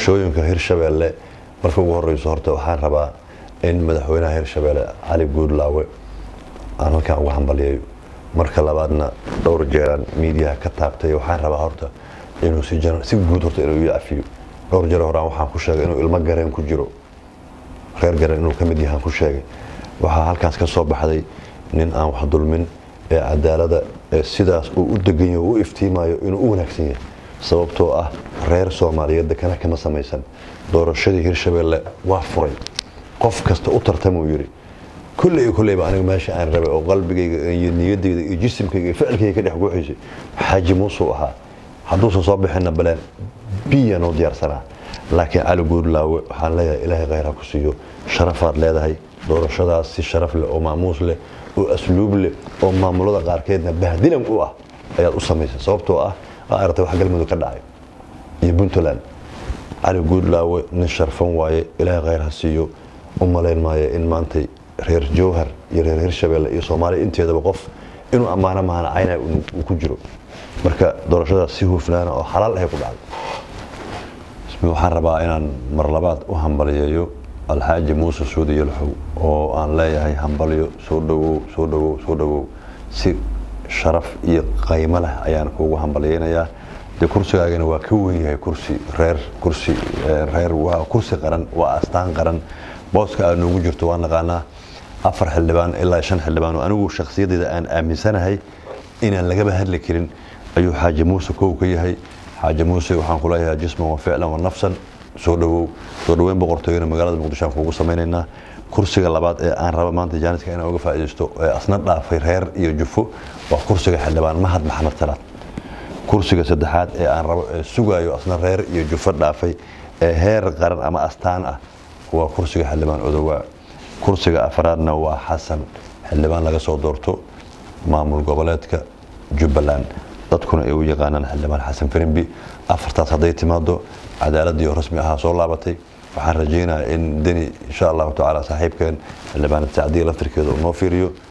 doorashooyinka hirshabeelle marka ugu horeyso horta waxaan rabaa in madaxweynaha hirshabeelle cali guudlaawe aan halkan uga hambaliyayo marka labaadna dhowr jeeraan miidiyaha ka taabtay waxaan rabaa horta inuu si jan- si guud horta inuu ii cafiyo dhowr jeer horaan waxaan ku sheegay inuu ilmo gareen ku jiro reer gareen inuu ka mid yahaan ku sheegay waxaa halkaas ka soo baxday nin aan wax dulmin ee cadaalada ee sidaas uu u degan yahay oo u iftiimayo inuu u wanaagsan yahay sababtoo ah reer soomaaliyeed dekana kama samaysan doorashadii hirshabeelle waa furay qof kasta u tartamuu yidhi kulley iyo kulleyba aniga meesha aan rabay oo qalbigayga iyo niyadayda iyo jisimkayga iyo ficilkayga ka dhex guuxaysay xaaji muusuu ahaa hadduusan soo bixinna baleen biya noo diyaarsanaa laakiin cali guudlaawe waxaan leeyahay ilaahay khayr ha ku siiyo sharafaad leedahay doorashadaas si sharaf leh oo maamuus leh oo asluub leh oo maamulada qaarkeedna bahdilan u ah ayaad u samaysay sababtoo ah aa aragtay wax galmudug ka dhacay iyo puntland cali guudlaawe nin sharfan waaye ilaahay khayr ha siiyo u malayn maayo in maantay reer jowhar iyo reer hirshabeelle iyo soomaaliya inteedaba qof inuu ammaano mahana caynaa uu ku jiro marka doorashadaas si hufnaana oo xalaal ahay ku dhacday ismi waxaan rabaa inaan mar labaad u hambaliyeeyo alxaaji muuse suudi yalxow oo aan leeyahay hambalyo soo dhawow soo dhawow soo dhawow si sharaf iyo qaymo leh ayaan kuugu hambalyeynayaa dee kursigaagana waa ka wen yahay kursi reer kursi reer waa kursi qaran waa astaan qaran booska aad noogu jirto waa naqaanaa afar xildhibaan ilaa shan xildhibaan oo anigu shakhsiyadeyda aan aaminsanahay inaan lagaba hadli karin ayuu xaaji muuse kow ka yahay xaaji muuse waxaan ku leeyahay jisman wa ficlan wa nafsan soo dhawow soo dhaweyn boqortooyana magaalada muqdisho aan kuugu samaynaynaa kursiga labaad ee aan raba maanta jaaniska inaan uga faa'iidaysto ee asna dhaafay reer iyo jufo waa kursiga xildhibaan mahad maxamed salaad kursiga saddexaad ee aan rabo ee sugaayo asna reer iyo jufo dhaafay ee heer qaran ama astaan ah waa kursiga xildhibaan odowaa kursiga afraadna waa xasan xildhibaan laga soo doorto maamul goboleedka jubbaland dadkuna ay u yaqaanaan xildhibaan xasan firimbi afartaas hadday timaado cadaaladii oo rasmi ahaa soo laabatay waxaan rajaynayaa in deni insha allahu tacaala saaxiibkeen xildhibaanad sacdiya laftirkeeda uu noo fiiriyo